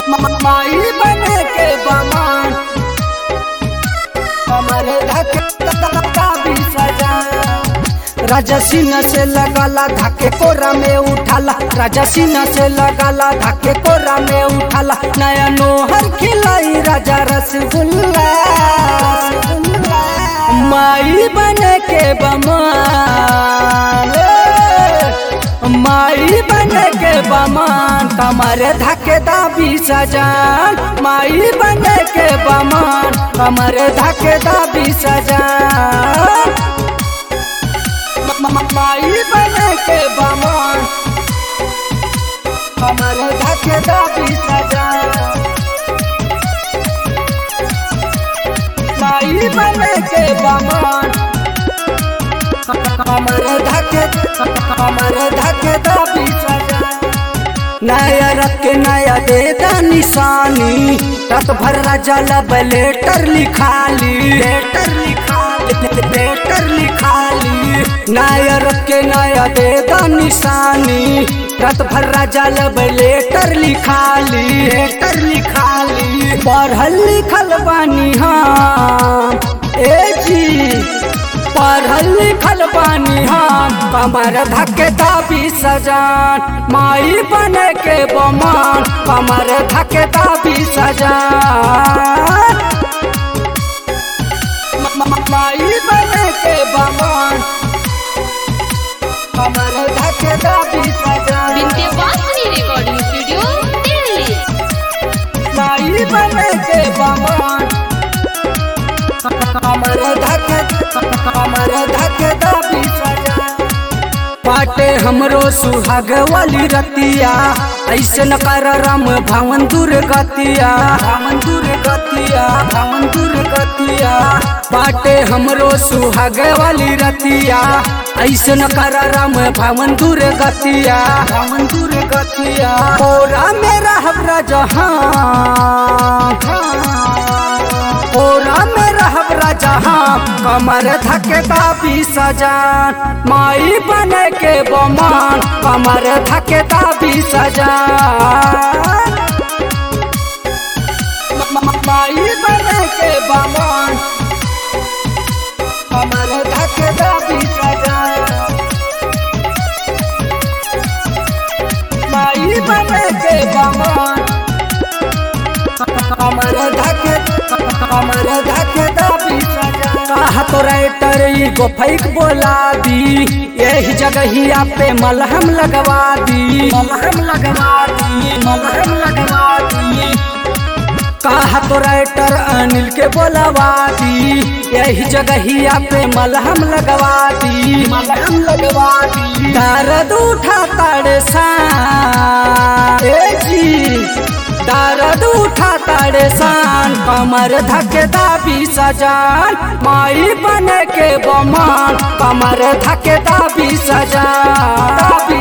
माई बने के बमान हमारे धक्का भी सजा राजा सीना से लगाला धक्के कोरा में उठाला राजा सीना से लगाला धक्के कोरा में उठाला नया नोहर खिलाई राजा रसगुल्ला माई बने के बमान माई बने के बमान कमरे धके दाबी सजान माई बने के बमान कमरे धके दाबी सजान माई बने के बमान कमरे धके दाबी सजान माई बने के बमान कमरे धके कमरे धके दाबी सजान नया रख के नया दे दा निशानी रात भर राजा लब लेटर लिखाली लेटर लिखाली लेटर लिखाली नया रख के नया दे दा निशानी रात भर राजा लब लेटर लिखाली लेटर लिखाली पढ़ल लिखल बानी हम ए जी पढ़ल लिखल बानी हम कमर धके दाबी सजान माई बने के बमान कमर धके दाबी सजान माई बने के बमान कमर धके दाबी सजान विंध्यवासिनी रिकॉर्डिंग स्टूडियो दिल्ली माई बने के बमान कमर धके कमर धके दाबी सजान पाटे हमरो सुहाग वाली रतिया ऐसे न कर राम भवन दूर गतिया भवन दूर गतिया भवन दूर गतिया पाटे हमरो सुहाग वाली रतिया ऐसे न कर राम भवन दूर गतिया भवन दूर गतिया ओरा मेरा हमरा जहां ओरा मेरा हमरा जहां कमर धके दाबी सजान माई बने के बमान कमर धके दाबी सजान माई बने के बमान कमर धके दाबी सजान माई बने के बमान कमर धके कमर धके दाबी सजान कहा तो राइटर ई गोफैक बोला दी यही जगहिया पे मलहम लगवा दी मलहम लगवा दी मलहम लगवा दी कहा तो राइटर अनिल के बोलवा दी यही जगहिया पे मलहम लगवा दी मलहम लगवा दी दर्द उठा ताड़े सा ए जी दर्द उठा ताड़े सान कमर धके दाबी सजान माई बने के बमान कमर धके दाबी सजान दाबी